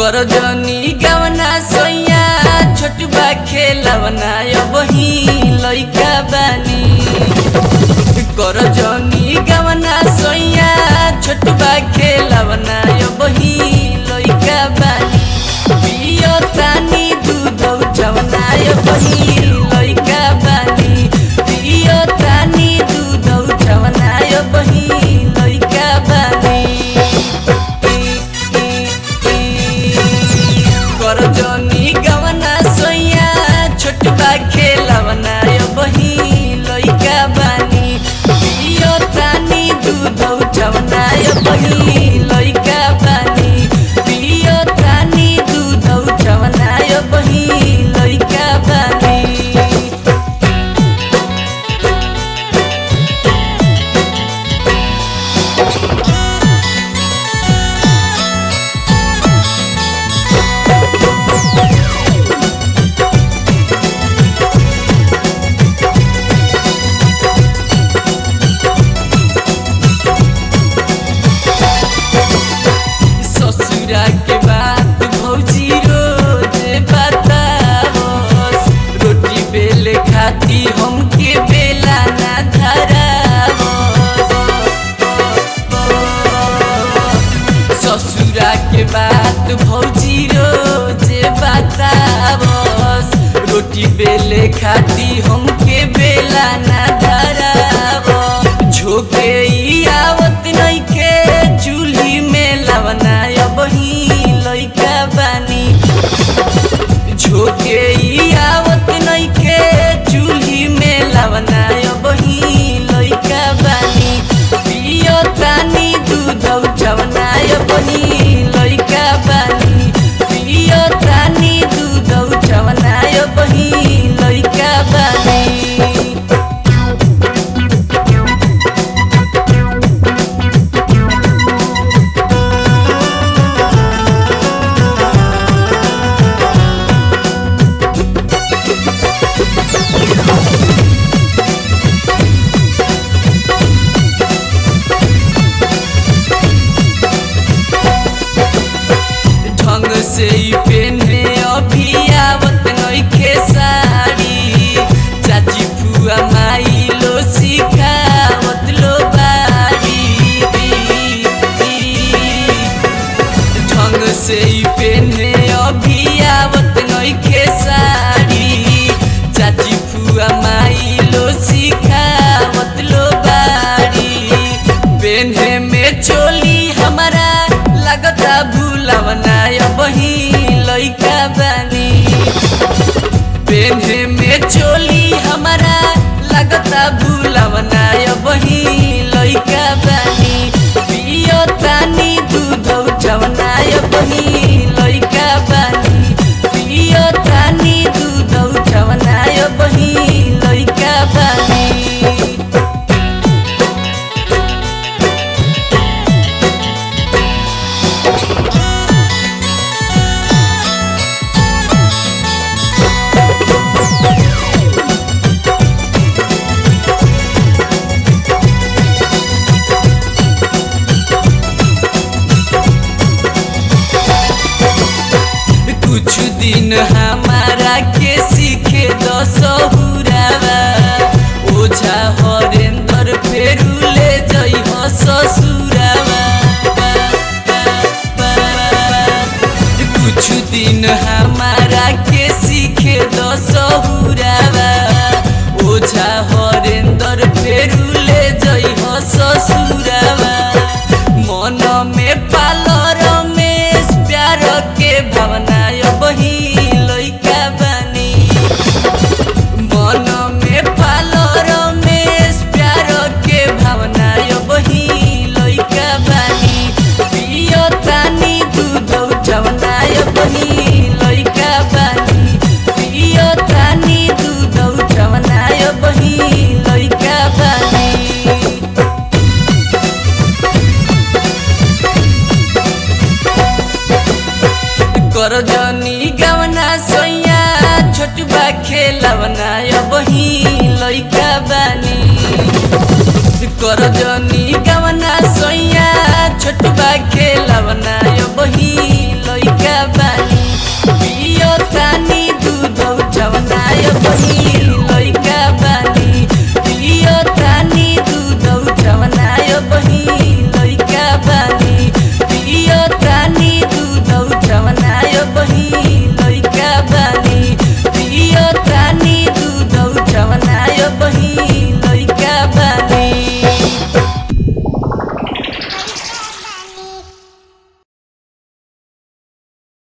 कर जनी गवना सोया छोटबा खेलवना अबही लइका बानी कर जनी गवना सोया छोटबा खेलवना अबही लइका बानी पियो तानी दूध उठवना अबही लइका बानी पियो तानी दूध उठवना अबही लइका बानी कर जनी गवना सोया छोटबा खेलवना बही लइका बानी पियो तानी दूध उठवना बही लइका बानी पियो तानी दूध उठवना बही लइका बानी ससुरा के बात भौजी रोज बतावस रोटी बेले खाती हमके बेला ना धरावस ससुरा के बात भौजी रोज बतावस रोटी बेले खाती हमके बेला ना धरावस झोके ई आवत नइखे चूल्ही में लवना अबही लइका बानी झोके ई आवत नइखे चूल्ही में लवना अबही लइका बानी पियो तानी दूध उठवना अबही लइका बानी पियो तानी दूध उठवना अबही लइका बानी ढंग से ही पेन्हे अभी आवत नइखे साड़ी चाची फुआ माई लो सिखावत लो बाड़ी ढंग से ही पेन्हे अभी आवत नइखे साड़ी चाची फुआ माई लो सिखावत लो बाड़ी पेन्हे में चोली हमारा लगता भूलवना बही लइका बानी पेन्हे में चोली हमारा लगता भूलवना बही लइका बानी पियो तानी दूध उठवना बही लइका बानी पियो तानी दूध उठवना बही लइका बानी कुछ दिन हमारा के सीखे दसहुरावा ओझा हरेंद्र फेरू ले जई हो ससुरावा कुछ दिन हमारा के सीखे दसहुरावा ओझा हरेंद्र फेरू ले जई हो ससुरावा मन में पालो रमेश प्यार के भावना बही लइका बानी मन में पालो रमेश प्यार के भावना बही लइका बानी पियो तानी दूध उठवना बही लइका बानी पियो तानी दूध उठवना बही लइका बानी कर जनी गवना सोया छोटबा खेलवना बही लइका बानी कर जनी गवना सोया छोटबा खेलवना बही